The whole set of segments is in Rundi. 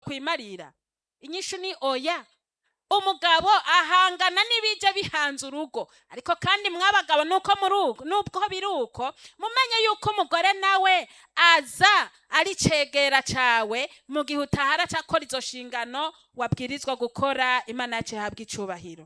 azokwimarira inyishu ni oya umugabo ahangana n'ibijya bihanze urugo ariko kandi mwabagabo nuko muri uko nubwo biri uko mumenye yuko umugore nawe aza ari cegera cawe mu gihe utahara cakora izo nshingano wabwirizwa gukora imana yacu ihabwa icubahiro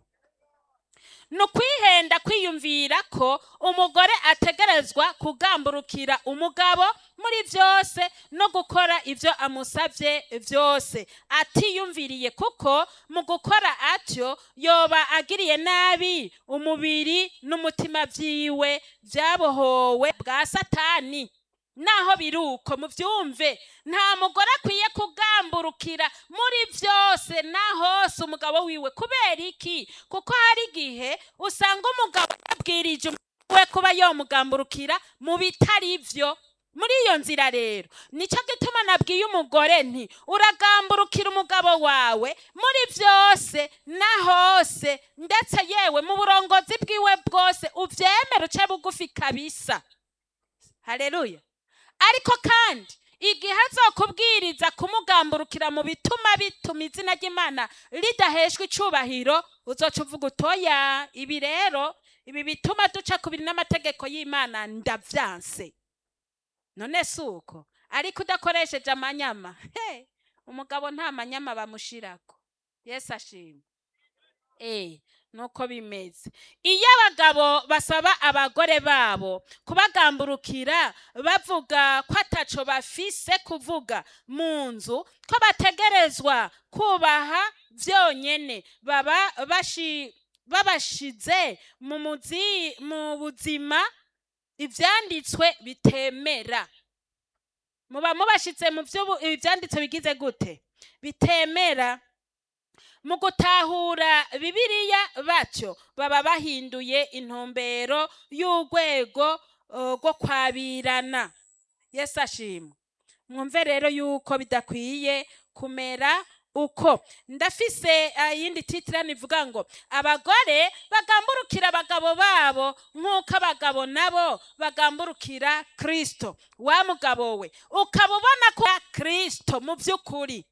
ni ukwihenda kwiyumvira ko umugore ategerezwa kugamburukira umugabo muri byose no gukora ibyo amusabye byose atiyumviriye kuko mu gukora atyo yoba agiriye nabi umubiri n'umutima byiwe byabohowe bwa satani naho biri uko mubyumve nta mugore akwiye kugamburukira muri byose na hose umugabo wiwe kubera iki kuko hari igihe usanga umugabo yabwirije we kuba yomugamburukira mu bitari byo muri iyo nzira rero nicyo gituma nabwiye umugore nti uragamburukira umugabo wawe muri byose na hose ndetse yewe mu burongozi bwiwe bwose ubyemere uce bugufi kabisa hareruya ariko kandi igihe azokubwiriza kumugamburukira mu bituma bituma izina ry'imana ridaheshwa icubahiro uzoca uvuga utoya ibi rero ibi bituma duca ku biri n'amategeko y'imana ndavyanse none si uko ariko udakoresheje amanyama he umugabo nta manyama bamushirako yesu ashima eh nuko bimeze iyo abagabo basaba abagore babo kubagamburukira bavuga ko ataco bafise kuvuga mu nzu ko bategerezwa kubaha byonyene baba bashi babashize mu muzi mu buzima ivyanditswe bitemera muba mubashize mu vyo ivyanditswe bigize gute bitemera mu gutahura bibiliya batyo baba bahinduye intumbero y'urwego uh, rwo kwabirana yesu ashimwe mwumve rero yuko bidakwiye kumera uko ndafise iyindi titira nivuga ngo abagore bagamburukira abagabo babo nk'uko abagabo nabo bagamburukira kristo wa mugabo we ukaba ubona ko kristo mu by'ukuri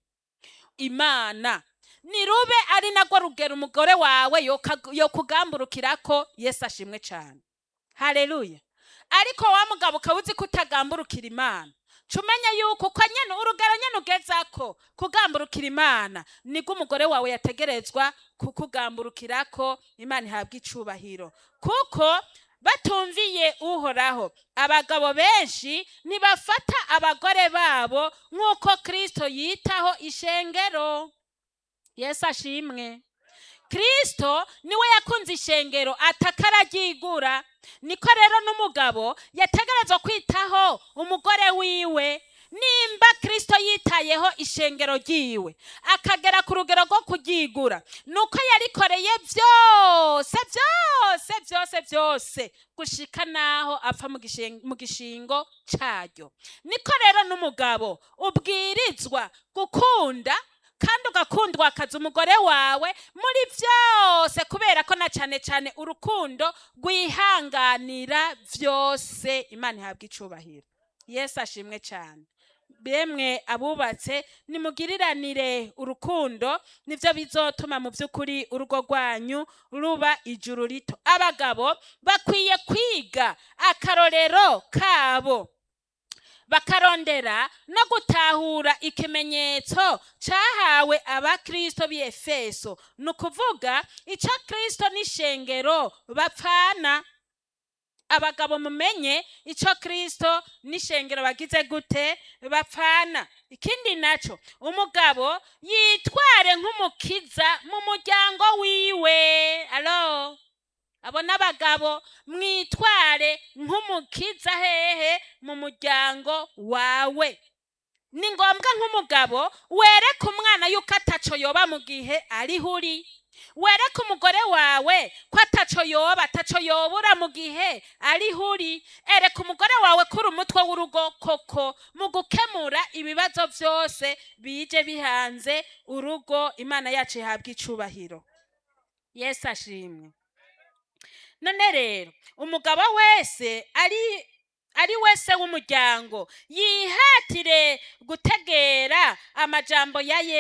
imana nirube ari nagwo rugero umugore wawe yo kugamburukira ko yesu ashimwe cyane hareruya ariko wa mugabo ukaba uzi ko utagamburukira imana umenya yuko uko nyine urugero nyine ugeza ko kugamburukira imana nibwo umugore wawe yategerezwa kukugamburukira ko imana ihabwa icubahiro kuko batumviye uhoraho abagabo benshi ntibafata abagore babo nk'uko kirisito yitaho ishengero yesu ashimwe kirisito niwe yakunze ishengero atakararyigura niko rero n'umugabo yategerezwa kwitaho umugore wiwe nimba kirisito yitayeho ishengero ryiwe akagera ku rugero rwo kuryigura nuko yarikoreye byose byose byose byose gushika naho apfa mu gishingo cyaryo niko rero n'umugabo ubwirizwa gukunda kandi ugakundwa akazi umugore wawe muri byose kubera ko na cyane cyane urukundo rwihanganira byose imana ihabwa icubahiro yesu ashimwe cyane bemwe abubatse nimugiriranire urukundo nibyo bizotuma mu by'ukuri urugo rwanyu ruba ijuru rito abagabo bakwiye kwiga akarorero kabo bakarondera no gutahura ikimenyetso cyahawe abakristo b'efeso ni ukuvuga icyo kristo n'ishengero bapfana abagabo mumenye icyo kristo n'ishengero bagize gute bapfana ikindi nacyo umugabo yitware nk'umukiza mu muryango wiwe alo abo n'abagabo mwitware nk'umukiza hehe mu muryango wawe ni ngombwa nk'umugabo wereke umwana yuko ataco yoba mu gihe ariho uri wereke umugore wawe ko ataco yoba ataco yobura mu gihe ariho uri ereka umugore wawe kuri umutwe w'urugo koko mu gukemura ibibazo byose bije bihanze urugo imana yacu ihabwa icubahiro yesu ashimwe none rero umugabo wese ari ari wese w'umuryango yihatire gutegera amajambo ya